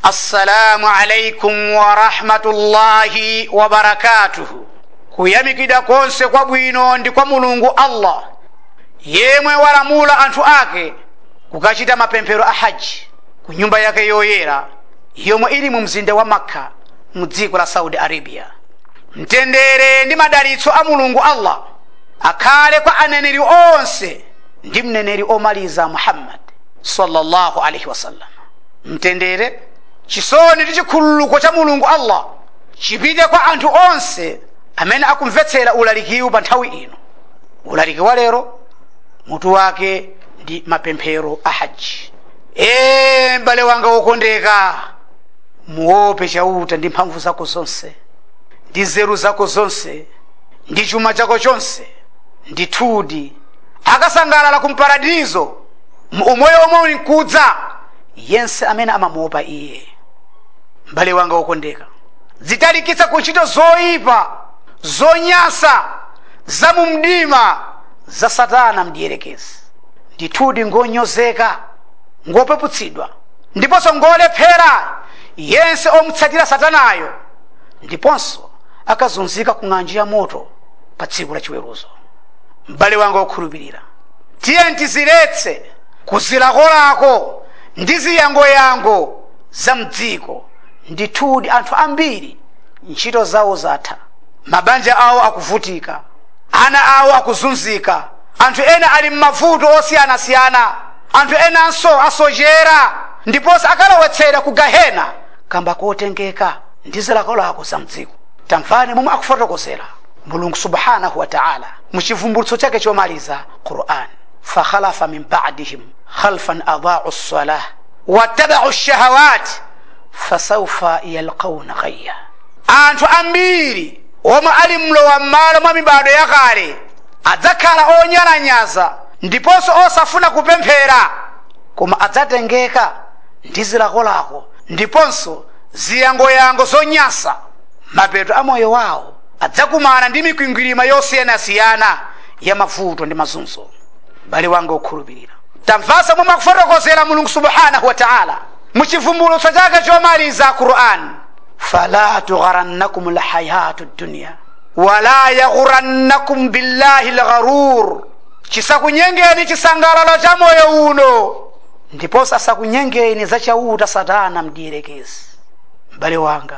assalamu alaikum warahmatullahi wabarakatuhu kuyamikidwa konse kwabwino ndi kwa mulungu allah yemwe walamula anthu ake kukachita mapemphero a haji ku nyumba yake yoyera yomwe ili mu mzinda wa makka mu dziko la saudi arabia mtendere ndi madalitso a mulungu allah akhale kwa aneneri onse ndi mneneri omaliza muhammad sallallahu alaihi wasallam mtendere chisoni ndi chikhululuko cha mulungu allah chipite kwa anthu onse amene akumvetsera ulalikiwu pa nthawi ino ulaliki wa lero mutu wake ndi mapemphero a haji ee m'bale wanga wokondeka muope chauta ndi mphamvu zako zonse ndi nzeru zako zonse ndi chuma chako chonse ndithudi akasangalala kumparadizo mu umoyo omwe uli mkudza yense amene amamuopa iye m'bale wanga wokondeka zitalikitsa ku ntchito zoyipa zonyasa za mu mdima za satana mdierekezi ndithudi ngonyozeka ngopeputsidwa ndiponso ngolephera yense omutsatira satanayo ndiponso akazunzika ku ng'anjo ya moto pa tsiku la chiweruzo m'bale wanga wokhulupirira tiye ntiziletse kuzilakolako ndi ziyangoyango za mdziko ndithudi anthu ambiri ntchito zawo zatha mabanja awo akuvutika ana awo akuzunzika anthu ena ali m'mavuto osiyanasiyana anthu enanso asochera ndiponso akalowetsera ku gahena kamba kotengeka ndi zilakolako za mdziko tamvani momwe akufotokozera mulungu subhanahu wa taala muchivumbulutso chake chomaliza quran fakhalafa min badihim khalfan adaau lsalah wattabau lshahawat fasaufa yalqauna ghayya anthu ambiri omwe ali mlowa m'malo mwa mibado yakale adzakhala onyalanyaza ndiponso osafuna kupemphera koma adzatengeka ndi zilakolako ndiponso ziyangoyango zonyasa mapeto a moyo wawo adzakumana ndi mikwingwirima yosiyanasiyana ya mavuto ndi mazunzo bale wanga okhulupirira tamvasa momwe akufotokozera mulungu subhanahu wa taala muchivumbulutso chake chomaliza quran fala tugharannakum lhayatu dunya wala yaghurannakum billahi lgharur chisakunyengeni chisangalalo cha moyo uno ndiponso asakunyengeni za chauta satana mdierekezi m'bale wanga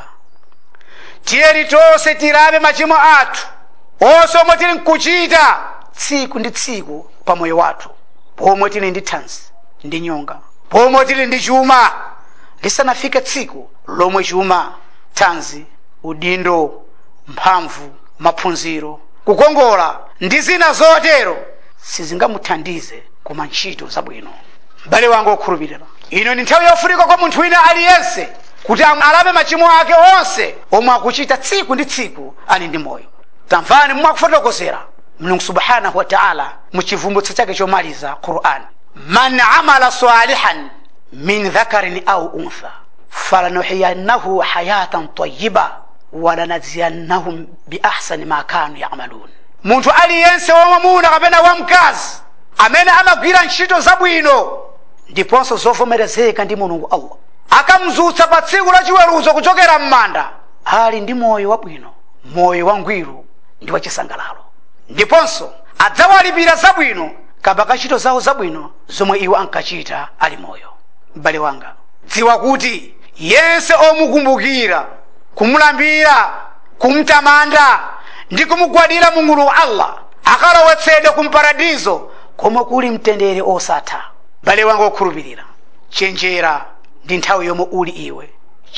tiyeni tonse tirabe machimo athu onse omwe tili nkuchita tsiku ndi tsiku pa moyo wathu pomwe tili ndi thanzi ndi nyonga pomwe tili ndi chuma lisanafike tsiku lomwe chuma thanzi udindo mphamvu maphunziro kukongola ndi zina zotero sizingamuthandize koma ntchito zabwino m'bale wanga wokhulupirira ino ndi nthawi yofunika kwa munthu wina aliyense kuti alape machimo ake onse omwe akuchita tsiku ndi tsiku ali ndi moyo tamvani momwe akufotokozera mulungu subhanahu wa taala muchivumbulutso chake chomaliza quran man amala salihan min dhakarin au untha falanuhiyannahu hayatan tayiba walanaziyannahum biahsani ma kanu yamalun munthu aliyense wamwamuna kapena wamkazi amene amagwira ntchito zabwino ndiponso zovomerezeka ndi mulungu allah akamzutsa pa tsiku la chiweruzo kuchokera m'manda ali ndi moyo wabwino moyo wangwiro ndi wachisangalalo ndiponso adzawalipira zabwino kamba ka ntchito zawo zabwino zomwe iwo ankachita ali moyo m'bale wanga dziwa kuti yense omukumbukira kumulambira kumtamanda ndi kumugwadira mulungu allah akalowetsedwa kumparadizo komwe kuli mtendere osatha m'bale wanga wokhulupirira chenjera ndi nthawi yomwe uli iwe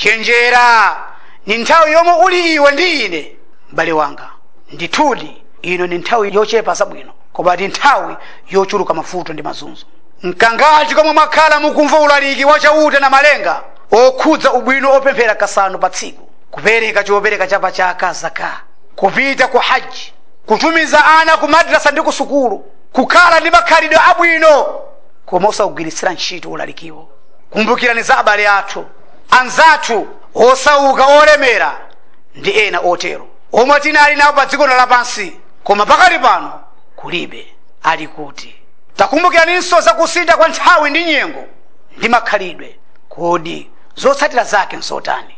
chenjera ni nthawi yomwe uli iwe ndi ine m'bale wanga ndithudi ino ni nthawi yochepa zabwino koma ndi nthawi yochuluka mavuto ndi mazunzo mkangachi komwe mwakhala mukumva ulaliki wachauta na malenga okhudza ubwino opemphera kasanu pa tsiku kupereka chopereka cha pachaka zaka kupita ku haji kutumiza ana ku madrasa ndi ku sukulu kukhala ndi makhalidwe abwino koma osawugwiritsira ntchito ulalikiwo kumbukirani za abale athu anzathu osauka olemera ndi ena otero omwe tinali nawo pa dziko lapansi koma pakali pano kulibe ali kuti takumbukiraninso za kusintha kwa nthawi ndi nyengo ndi makhalidwe kodi zotsatira zake nsotani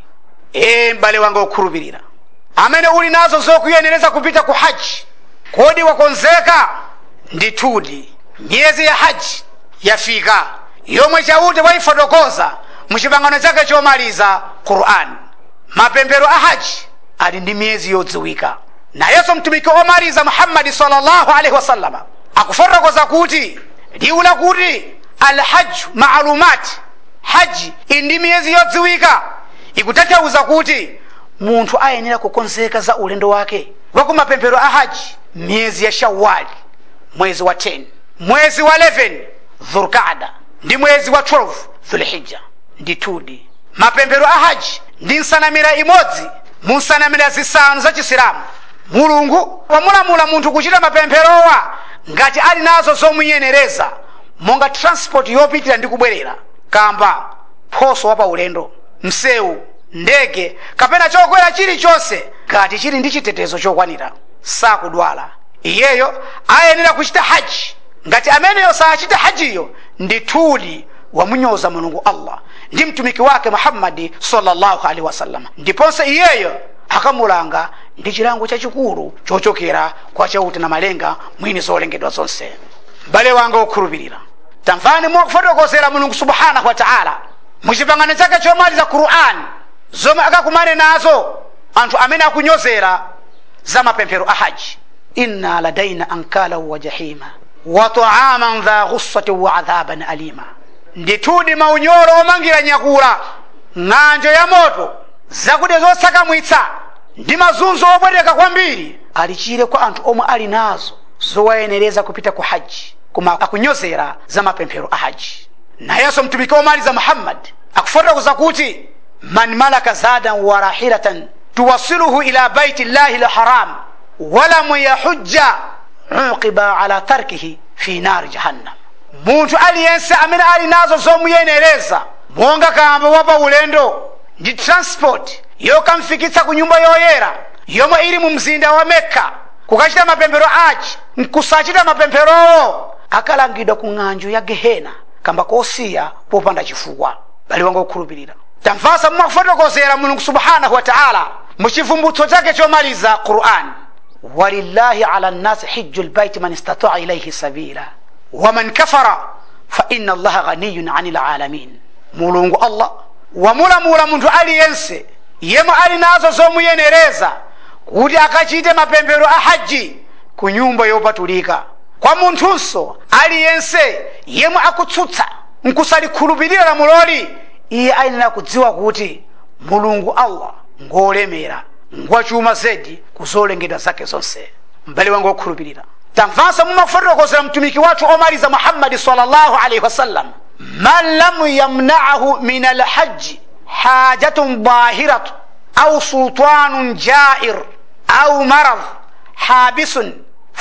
ee m'bale wanga okhulupirira amene uli nazo zokuyenereza kupita ku haji kodi wakonzeka ndithudi miyezi ya haji yafika yomwe chauta wayifotokoza muchipangano chake chomaliza qur'ani mapemphero a haji ali ndi miyezi yodziwika nayenso mtumiki omaliza muhammadi sallallahu alaihi wasallama akufotokoza kuti liwu lakuti alhaju maalumati haji ili ndi miyezi yodziwika ikutanthauza kuti munthu ayenera kukonzeka za ulendo wake wa kumapemphero a haji miyezi ya shawali mwezi wa 10 mwezi wa 11 dhulqada ndi mwezi wa 12 dhulhijja ndithudi mapemphero a haji ndi nsanamira imodzi mu nsanamira zisanu za chisilamu mulungu wamulamula munthu kuchita mapempherowa ngati ali nazo zomuyenereza monga transport yopitira ndi kubwerera kamba phoso wa paulendo msewu ndege kapena chokwera chilichonse ngati chili ndi chitetezo chokwanira sakudwala iyeyo ayenera kuchita haji ngati ameneyo sachita hajiyo ndithudi wamunyoza mulungu allah ndi mtumiki wake muhammadi sallallahu alaihi wasallam ndiponso iyeyo akamulanga ndi chilango chachikulu chochokera kwa chauta na malenga mwini zolengedwa zonse m'bale wanga okhulupirira tamvani mwakufotokozera mulungu subhanahu wa taala muchipangano chake chomaliza qur'ani zomwe akakumane nazo anthu amene akunyozera za mapemphero a haji inna ladaina ankalahu wa jahima wa taaman dha ghussatin wa adhaban alima ndithudi maunyolo omangira nyakula ng'anjo ya moto zakudya zosakamwitsa ndi mazunzo opweteka kwambiri alichire kwa anthu omwe ali nazo zowayenereza kupita ku haji koma akunyozera za mapemphero a haji nayenso mtumiki omaliza muhammadi akufotokoza kuti man malaka zadan wa rahilatan tuwasiluhu ila baiti llahi lharam walam yahujja uqiba ala tarkihi fi nari jahannam munthu aliyense amene ali nazo zomuyenereza monga kamba wapa ulendo ndi transport yokamfikitsa ku nyumba yoyera yomwe ili mu mzinda wa mekka kukachita mapemphero achi nkusachita mapempherowo akalangidwa ku ng'anjo ya gehena kamba kosiya popanda chifukwa bali wanga okhulupirira tamvasa mwakufotokozera mulungu subhanahu wa taala muchivumbutso chake chomaliza qur'ani walillahi ala nnasi hiju lbaiti man istataa ilaihi sabila waman kafara fa inna allaha ghaniyun ani lalamin mulungu allah wamulamula munthu aliyense yemwe ali nazo zomuyenereza kuti akachite mapemphero a haji ku nyumba yopatulika kwa munthunso aliyense yemwe akutsutsa nkusalikhulupirira lamuloli iye ayenera kudziwa kuti mulungu allah ngolemera ngwachuma zedi kuzolengedwa zake zonse m'bale wangu wokhulupirira tamvanso mumafotokozera mtumiki wathu omaliza muhammadi sallallahu alaihi wasallam man lam yamnaahu min alhaji hajatun bahiratu au sultanun jair au marad habisun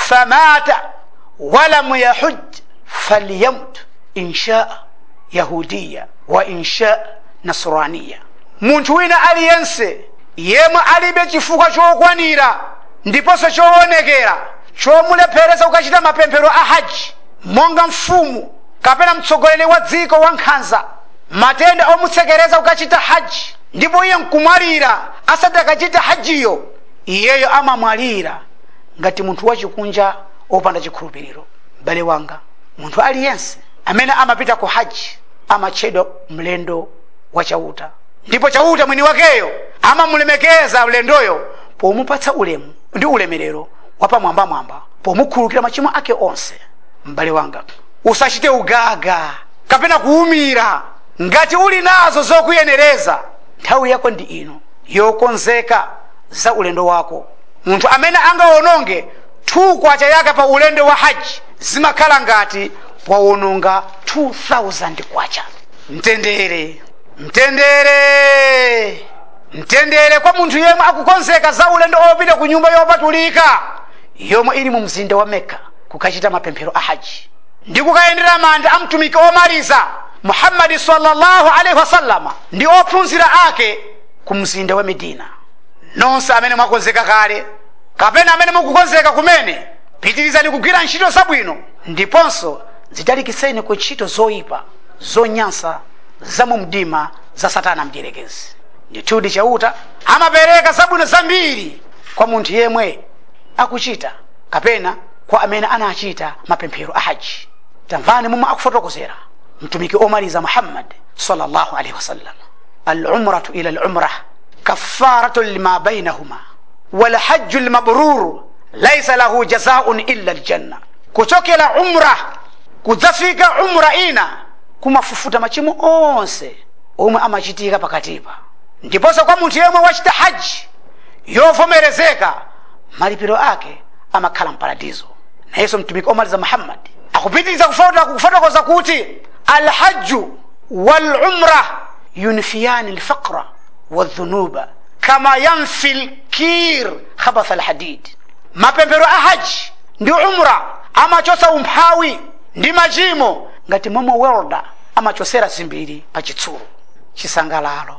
famata walam yahuj falyamut inshaa yahudiya wa inshaa nasraniya munthu wina aliyense yemwe alibe chifukwa chokwanira ndiponso choonekera chomulephereza kukachita mapemphero a haji monga mfumu kapena mtsogoleri wa dziko wa nkhanza matenda omutsekereza kukachita haji ndipo iye nkumwalira asati akachita hajiyo iyeyo amamwalira ngati munthu wachikunja opanda chikhulupiriro m'bale wanga munthu aliyense amene amapita ku haji amatchedwa mlendo wa chauta ndipo chauta mwini wakeyo amamulemekeza mlendoyo pomupatsa ulemu ndi ulemerero wapamwambamwamba pomukhululukira machimo ake onse m'bale wanga usachite ugaga kapena kuwumira ngati uli nazo zokuyenereza nthawi yako ndi ino yokonzeka za ulendo wako munthu amene angawononge thukwacha yake pa ulendo wa haji zimakhala ngati wawononga 2000 kwacha mtendere mtendere mtendere kwa munthu yemwe akukonzeka za ulendo opita ku nyumba yopatulika yomwe ili mu mzinda wa mekka kukachita mapemphero a haji ndi kukayendera manda a mtumiki omaliza muhammadi sallallahu alaihi wasallama ndi ophunzira ake ku mzinda wa medina nonse amene mwakonzeka kale kapena amene mukukonzeka kumene pitirizani kugwira ntchito zabwino ndiponso zitalikitseni ku ntchito zoyipa zonyansa za mu mdima za satana mdierekezi ndithudi chauta amapereka zabwino zambiri kwa munthu yemwe akuchita kapena kwa amene anachita mapemphero a haji tamvani momwe akufotokozera mtumiki omaliza muhammad sallallahu alaihi wasallam alumratu ila lumrah kafaratu lima bainahuma walhaju lmabruru laisa lahu jazaun illa ljanna kuchokera umra kudzafika umra ina kumafufuta machimo onse omwe amachitika pakatipa ndiponso kwa munthu yemwe wachita haji yovomerezeka malipiro ake amakhala mparadizo nayenso mtumiki omaliza muhammad akupitiriza kufotokoza kuti alhaju walumra yunfiyani lfaqra waldhunuba kama yanfi lkir khabatha alhadid mapemphero a haji ndi umra amachosa umphawi ndi machimo ngati momwe welda amachosera zimbiri pa chitsulu chisangalalo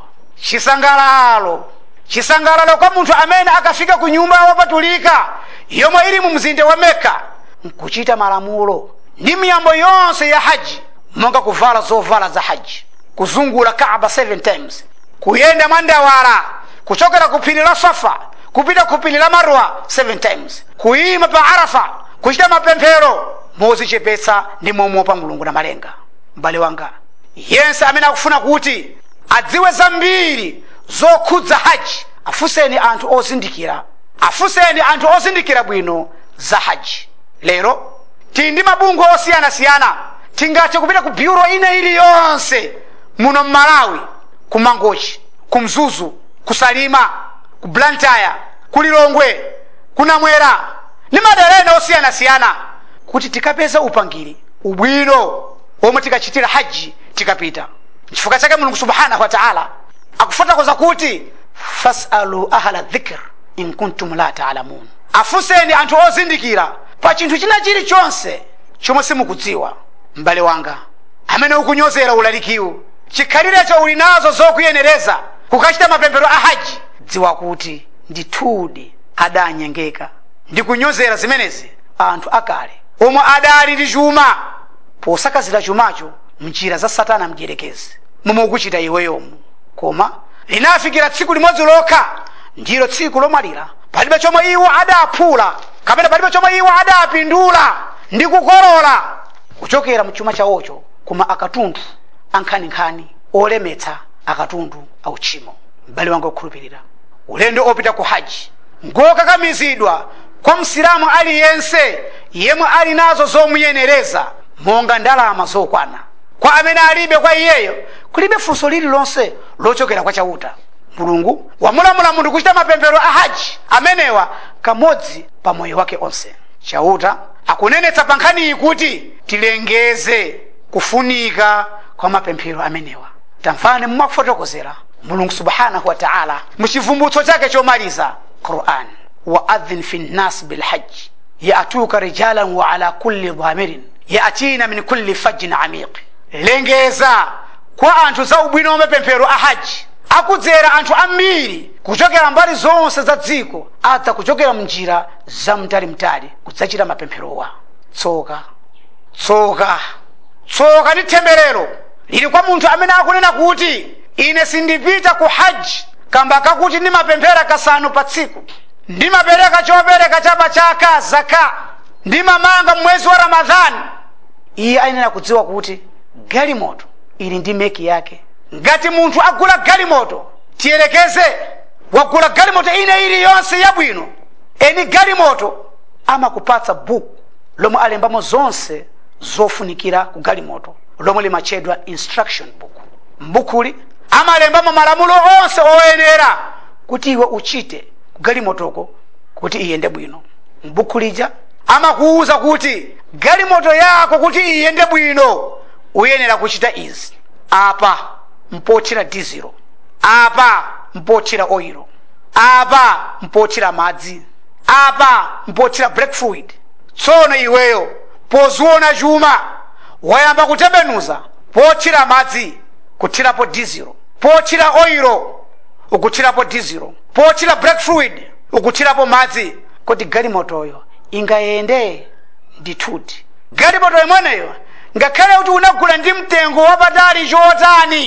chisangalalo chisangalalo kwa munthu amene akafika ku nyumba wopatulika yomwe ili mu mzinda wa mekka nkuchita malamulo ndi miyambo yonse ya haji monga kuvala zovala za haji kuzungula kaaba 7 times kuyenda mwandawala kuchokera ku phiri la safa kupita ku phiri la marwa 7 times kuyima pa arafa kuchita mapemphero mozichepetsa ndi momopa mulungu na malenga m'bale wanga yense amene akufuna kuti adziwe zambiri zokhudza haji afunseni anthu ozindikira afunseni anthu ozindikira bwino za haji lero tili ndi mabungwe osiyanasiyana tingathe kupita ku byuro ina iliyonse muno mmalawi ku mangochi ku mzuzu ku salima ku blantyre ku lilongwe ku namwera ndi madera ena osiyanasiyana kuti tikapeza upangiri ubwino omwe tikachitira haji tikapita chifukwa chake mulungu subhanahu wa taala akufotokoza kuti fasalu ahla dhikr in kuntum la taalamun afunseni anthu ozindikira pa chinthu china chilichonse chomwe simukudziwa m'bale wanga amene ukunyozera ulalikiwu chikhalirecho uli nazo zokuyenereza kukachita mapemphero a haji dziwa kuti ndithudi adanyengeka ndi kunyozera zimenezi anthu akale omwe adali ndi chuma posakazira chumacho mnjira za satana mdierekezi momwe ukuchita iweyomu koma linafikira tsiku limodzi lokha ndilo tsiku lomwalira palibe chomwe iwo adaphula kapena palibe chomwe iwo adapindula ndi kukolola kuchokera mchuma chawocho koma akatundu ankhaninkhani olemetsa akatundu auchimo m'bale wanga okhulupirira ulendo opita ku haji ngokakamizidwa kwa msilamu aliyense yemwe ali nazo zomuyenereza monga ndalama zokwana kwa amene alibe kwa iyeyo kulibe funso lililonse lochokera kwa chauta mulungu wamulamula munthu kuchita mapemphero a haji amenewa kamodzi pa moyo wake onse chauta akunenetsa pa nkhaniyi kuti tilengeze kufunika kwa mapemphero amenewa tamvani mwakufotokozera mulungu subhanahu wa taala muchivumbutso chake chomaliza quran waadhin fi nnas bilhaji yatuka rijalan wa ala kulli dhamirin yatina min kulli fajin amiq lengeza kwa anthu za ubwino wa mapemphero a haji akudzera anthu ambiri kuchokera mbali zonse za dziko adza kuchokera mnjira zamtalimtali kudzachita mapempherowa tsoka tsoka tsoka ndi temberero lili kwa munthu amene akunena kuti ine sindipita ku haji kamba kakuti ndimapemphera kasanu pa tsiku ndimapereka chopereka cha pachaka zaka ndimamanga mwezi wa ramadhani iye ayenera kudziwa kuti galimoto ili ndi meki yake ngati munthu agula galimoto tiyerekeze wagula galimoto ine iliyonse yabwino eni galimoto amakupatsa buku lomwe alembamo zonse zofunikira ku galimoto lomwe limatchedwa instruction book mbukuli amalembamo malamulo onse oyenera kuti iwe uchite ku galimotoko kuti iyende bwino mbuku lija amakuwuza kuti galimoto yako kuti iyende bwino uyenera kuchita izi apa mpothira dizelo apa mpothira oilo apa mpothira madzi apa mpothira black fluid tsono iweyo poziona chuma wayamba kutembenuza pothira madzi kuthirapo dizelo pothira oilo ukuthirapo dizelo pothira black fluid ukuthirapo madzi kuti galimotoyo ingayende ndithudi galimoto imweneyo ngakhale kuti unagula ndi mtengo wapatali chotani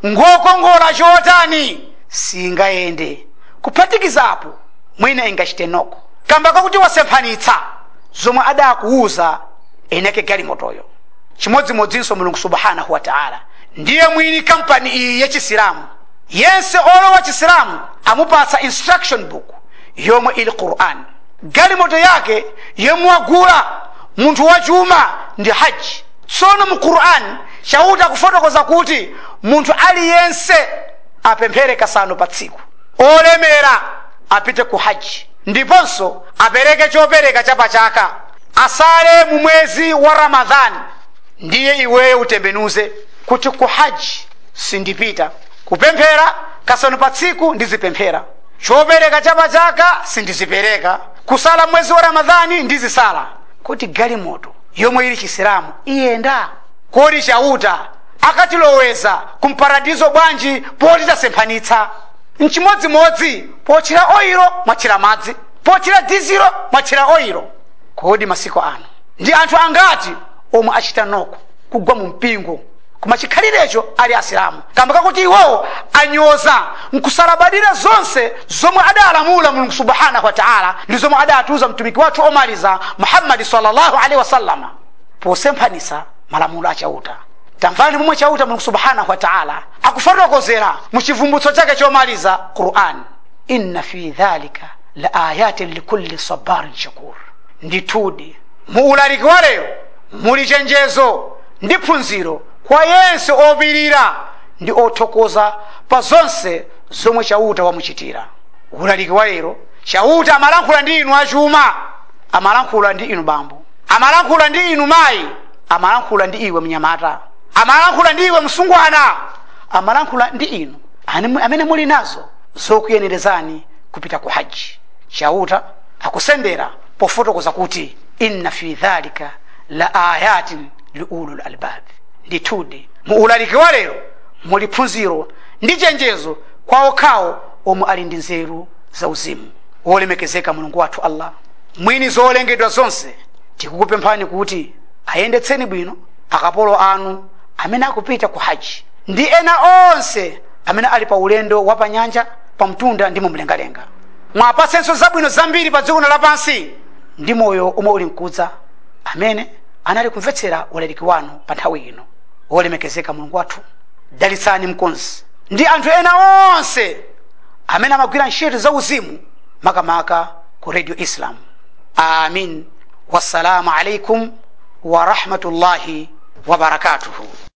ngokongola chotani singayende kuphatikizapo mwina ingachite noko kamba kakuti wasemphanitsa zomwe adakuuza eneke galimotoyo chimodzimodzinso mulungu subhanahu wa taala ndiye mwini kampani iyi yachisilamu yense olowa chisilamu amupatsa instruction book yomwe ili quran galimoto yake yemwe wagula munthu wachuma ndi haji tsono mu quran chauta kufotokoza kuti munthu aliyense apemphere kasanu pa tsiku olemera apite ku haji ndiponso apereke chopereka cha pachaka asale mu mwezi wa ramadhani ndiye iweyo utembenuze kuti ku haji sindipita kupemphera kasanu pa tsiku ndizipemphera chopereka cha pachaka sindizipereka kusala mwezi wa ramadhani ndizisala kuti galimoto yomwe ili chisilamu iyenda kodi chauta akatiloweza kumparadizo bwanji poti tasemphanitsa mchimodzimodzi pochira oyiro mwachira madzi pochira dizilo mwachira oyiro kodi masiku ano ndi anthu angati omwe achita noko kugwa mu mpingo koma chikhalirecho ali asilamu kamba kakuti iwowo anyoza nkusalabadira zonse zomwe adalamula mulungu subhanahu wa taala ndi zomwe adatiuza mtumiki wathu omaliza muhammadi sallallahu alaihi wasallama posemphanisa malamulo achauta tamvani momwe chauta mulungu subhanahu wa taala akufotokozera mu chivumbutso chake chomaliza quran inna fi dhalika la ayatin likulli sabarin shakur ndithudi mu ulaliki wa lero muli chenjezo ndi phunziro kwa yense opirira ndi othokoza pa zonse zomwe chauta wamuchitira ulaliki wa lero chauta amalankhula ndi inu achuma amalankhula ndi inu bambo amalankhula ndi inu mayi amalankhula ndi iwe mnyamata amalankhula ndi iwe msungwana amalankhula ndi inu ane- amene muli nazo zokuyenerezani kupita ku haji chauta akusendera pofotokoza kuti inna fi dhalika la ayatin liulul albabi ndithudi mu ulaliki wa lero muli phunziro ndi chenjezo kwa okhawo omwe ali ndi nzeru zauzimu wolemekezeka mulungu wathu allah mwini zolengedwa zonse tikukupemphani kuti ayendetseni bwino akapolo anu amene akupita ku haji ndi ena onse amene ali pa ulendo wa pa nyanja pa mtunda ndi mumlengalenga mwapatsenso zabwino zambiri pa dziko lapansi ndi moyo omwe uli mkudza amene anali kumvetsera ulaliki wanu pa nthawi ino wolemekezeka mulungu wathu dalitsani mkonzi ndi anthu ena onse amene amagwira ntchito zauzimu makamaka ku radio islam amin wassalamu alaikum wa rahmatullahi wa barakatuhu